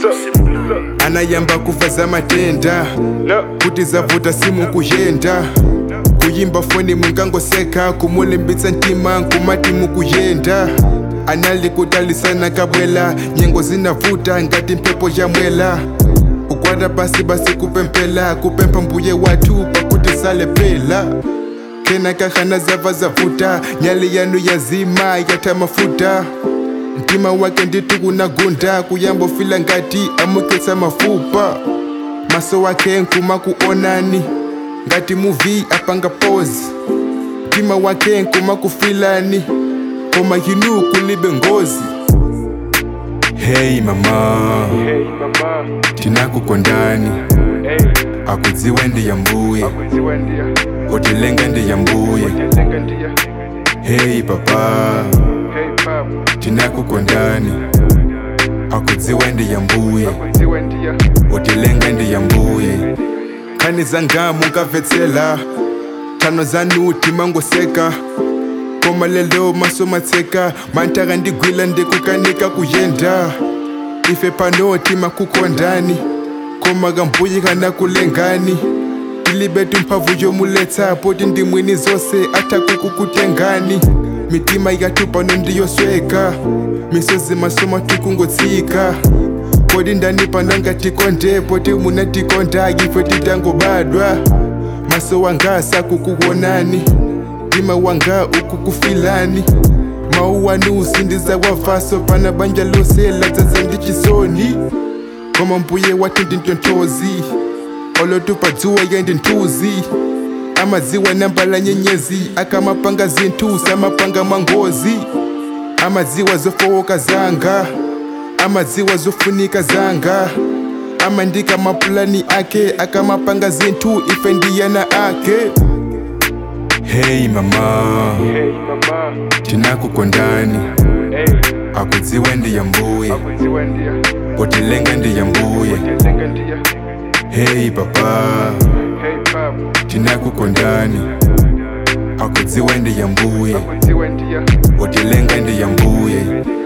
anayamba kufa za matenda kuti zavuta simu kuyenda kuyimba foni munkangoseka kumulimbitsa ntima nkumati mukuyenda anali kutalisana kabwela nyengo zinavuta ngati mphepo yamwela ukwata pasi basi kupempela kupempha mbuye wathu pakuti salepela kena kahana zava zavuta nyali yanu yazima yatha mafuta mtima wake nditu kunagunda kuyambofila ngati amukitsa mafupa maso wake nkuma kuonani ngati muvi apanga pose mtima wake nkuma kufilani koma yinu kulibe ngozi hey mama Hey mama, tinakukondani hey, akudziwe ndiye mbuye akudziwa ndiya, utilenga ndiye mbuye utenga ndiya. hey papa Hey papa, tinakukondani akudziwe ndiye mbuye akudziwa ndiya, utilenga ndiye mbuye khani zanga munkavetsela thano zanu timangoseka koma lelo maso matseka mantaka ndigwila ndikukanika kuyenda ife pano timakukondani koma kambuyi kana kulengani tilibe timphamvu yomuletsa poti ndimwini zonse atakukukutengani mitima yathu pano ndiyosweka misozi maso mathu kungotsika poti ndani pano ngatikonde poti munatikonda ife titangobadwa maso wanga sakukuonani mtima wanga ukukufilani mawu wanu usindiza wavaso pana banja lose ladzaza ndi chisoni koma mbuye wathu ndi ntonthozi olotupadzuwa yendi nthuzi amadziwa nambala nyenyezi akamapanga zinthu samapanga mwangozi amadziwa zofowoka zanga amadziwa zofunika zanga amandika mapulani ake akamapanga zinthu ife ndiyana ake hey mama hey mama, tinakukondani hey, akudziwe ndiye mbuye akudziwa ndiya, utilenga ndiye mbuye utenga ndiya. hey papa Hey papa, tinakukondani akudziwe ndiye mbuye akudziwa ndiya, utilenga ndiye mbuye